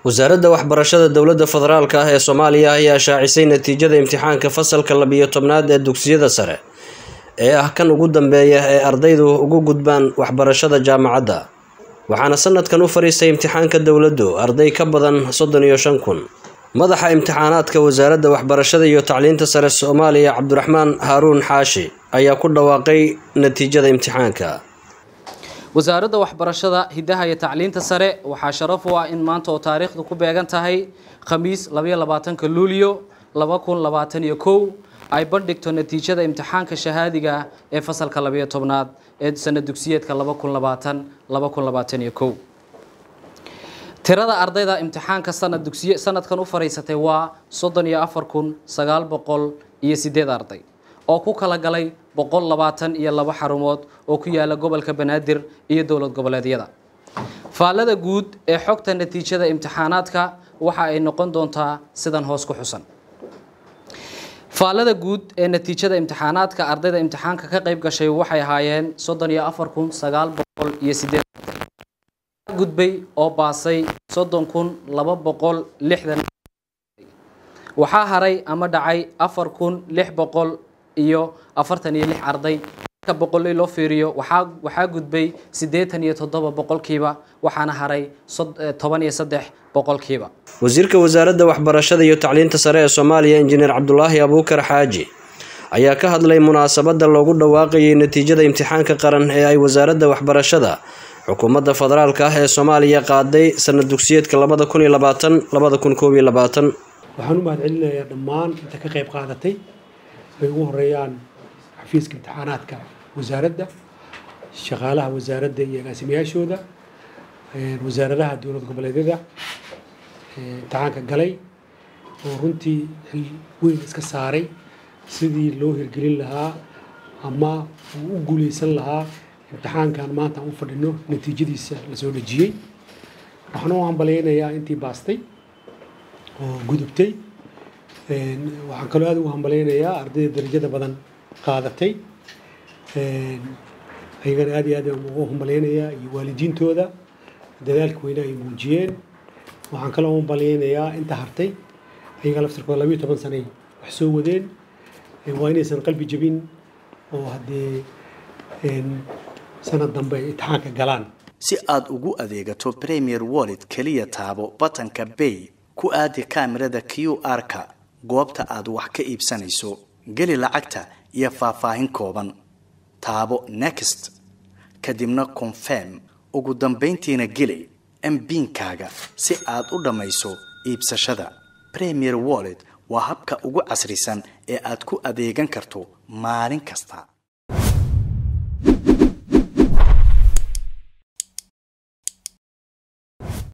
wasaaradda waxbarashada dowladda federaalk ah ee soomaaliya ayaa shaacisay natiijada imtixaanka fasalka labiyo tobnaad ee dugsiyada sare ee ah kan ugu dambeeya ee ardaydu ugu gudbaan waxbarashada jaamacadda waxaana sanadkan u fariistay imtixaanka dowladdu arday ka badan soddon iyo shan kun madaxa imtixaanaadka wasaaradda waxbarashada iyo tacliinta sare soomaaliya cabdiraxmaan haaruun xaashi ayaa ku dhawaaqay natiijada imtixaanka wasaaradda waxbarashada hidaha iyo tacliinta sare waxaa sharaf u ah in maanta oo taariikhdu ku beegan tahay khamiis labayo labaatanka luulyo laba kun labaatan iyo kow ay bandhigto natiijada imtixaanka shahaadiga ee fasalka labayo tobnaad ee sana dugsiyeedka laba kun labaatan laba kun labaatan iyo kow tirada ardayda imtixaanka sanad dugsiye sanadkan u fariisatay waa soddon iyo afar kun sagaal boqol iyo sideed arday oo ku kala galay boqol labaatan iyo labo xarumood oo ku yaala gobolka banaadir iyo dowlad goboleedyada faallada guud ee xogta natiijada imtixaanaadka waxa ay noqon doontaa sidan hoos ku xusan faallada guud ee natiijada imtixaanaadka ardayda imtixaanka ka qayb gashay waxay ahaayeen soddon iyo afar kun sagaal boqol iyo sideed gudbay oo baasay soddon kun laba boqol lixdan waxaa haray ama dhacay afar kun lix boqol iyo afartan iyo lix arday marka boqoley loo fiiriyo waxaa waxaa gudbay siddeetan iyo toddoba boqolkiiba waxaana haray toban iyo saddex boqolkiiba wasiirka wasaaradda waxbarashada iyo tacliinta sare ee soomaaliya injineer cabdulaahi abuukar xaaji ayaa ka hadlay munaasabadda loogu dhawaaqayay natiijada imtixaanka qaran ee ay wasaaradda waxbarashada xukuumadda federaalk ah ee soomaaliya qaaday sanad dugsiyeedka labada kun iyo labaatan labada kun koob iyo labaatan waxaan u mahad celinayaa dhammaan inta ka qayb qaadatay ay ugu horeeyaan xafiiska imtixaanaadka wasaaradda shaqaalaha wasaaradda iyo agaasimayaashooda wasaaradaha dowlad goboleedyada imtixaanka galay oo runtii xil weyn iska saaray sidii loo hirgelin lahaa ama uu u guuleysan lahaa imtixaankan maanta aan u fadhino natiijadiisa lasoo dhejiyey waxaan u hambalaynayaa intii baastay oo gudubtay waxaan kaloo aada ugu hambalaynayaa ardayda darajada badan qaadatay ayagana aad iyo aad ugu hambalaynayaa iyo waalidiintooda dadaalka weyne ay muujiyeen waxaan kaloo hambalaynayaa inta hartay ayaga laftirkooda labayo toban sanay wax soo wadeen waa inaysan qalbi jebin oo haddee sanad dambe ay imtixaanka galaan si aad ugu adeegato premier wallet keliya taabo batanka bay ku aadi kaamirada q r-ka goobta aad wax ka iibsanayso geli lacagta iyo faahfaahin kooban taabo next kadibna confirm ugu dambayntiina geli mbiinkaaga si aad u dhammayso iibsashada premier wallet waa habka ugu casrisan ee aad ku adeegan karto maalin kasta